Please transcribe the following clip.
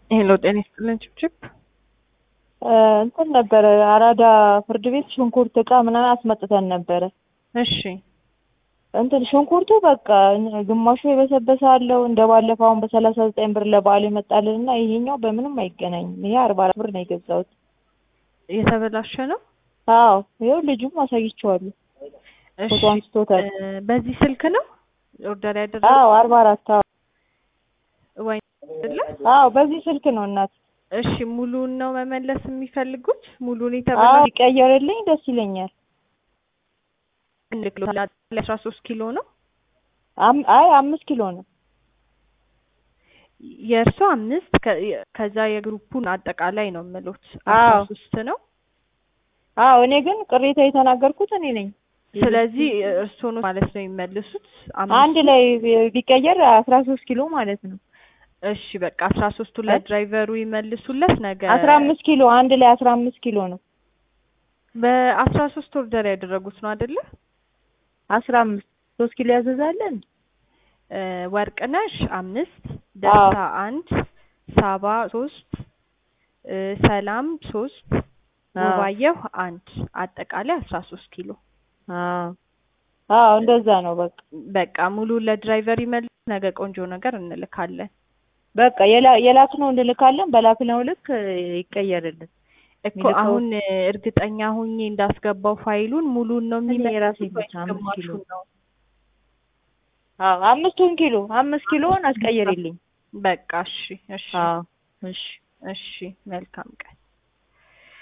ሄሎ ጤና ይስጥልን ችብችብ እንትን ነበረ አራዳ ፍርድ ቤት ሽንኩርት እቃ ምናምን አስመጥተን ነበረ። እሺ እንትን ሽንኩርቱ በቃ ግማሹ የበሰበሰ አለው እንደ ባለፈው አሁን በሰላሳ ዘጠኝ ብር ለበዓል የመጣልን እና ይሄኛው በምንም አይገናኝም። ይሄ አርባ አራት ብር ነው የገዛሁት። የተበላሸ ነው። አዎ ይኸው ልጁም አሳይቼዋለሁ። እሺ ፎቶ አንስቶታል። እ በዚህ ስልክ ነው ኦርደር ያደረገው አዎ አርባ አራት አዎ ወይ አይደለ? አዎ በዚህ ስልክ ነው እናት። እሺ ሙሉውን ነው መመለስ የሚፈልጉት? ሙሉውን አዎ የተበላሸ ይቀየርልኝ ደስ ይለኛል። አስራ ሶስት ኪሎ ነው አም- አይ አምስት ኪሎ ነው። የእርሶ አምስት ከ- ከዛ የግሩፑን አጠቃላይ ነው የምሉት አስራ አዎ ሶስት ነው። አዎ እኔ ግን ቅሬታ የተናገርኩት እኔ ነኝ። ስለዚህ እርሶ ነው ማለት ነው የሚመልሱት አንድ አምስቱ ላይ ቢቀየር አስራ ሶስት ኪሎ ማለት ነው። እሺ በቃ አስራ ሶስቱ ለድራይቨሩ ይመልሱለት። ነገ አስራ አምስት ኪሎ አንድ ላይ አስራ አምስት ኪሎ ነው። በአስራ ሶስት ኦርደር ያደረጉት ነው አይደለ? አስራ አምስት ሶስት ኪሎ ያዘዛለን። እ ወርቅነሽ አምስት ደስታ አንድ ሳባ ሶስት እ ሰላም ሶስት አዎ ውባየሁ አንድ አጠቃላይ አስራ ሶስት ኪሎ አዎ አዎ እንደዛ ነው በቃ በቃ ሙሉ ለድራይቨር ይመልስ። ነገ ቆንጆ ነገር እንልካለን በቃ የላ- የላክነው እንልካለን። በላክነው ልክ ይቀየርልን። እኮ የሚልከው አሁን እ እርግጠኛ ሁኜ እንዳስገባው ፋይሉን ሙሉን ነው እኔ የሚመልሱት የራሴ ወይስ ብቻ አምስት ኪሎ ግማሹን ነው? አዎ አምስቱን ኪሎ አምስት ኪሎን አስቀይርልኝ። በቃ እሺ እሺ አዎ እሺ እሺ መልካም ቀን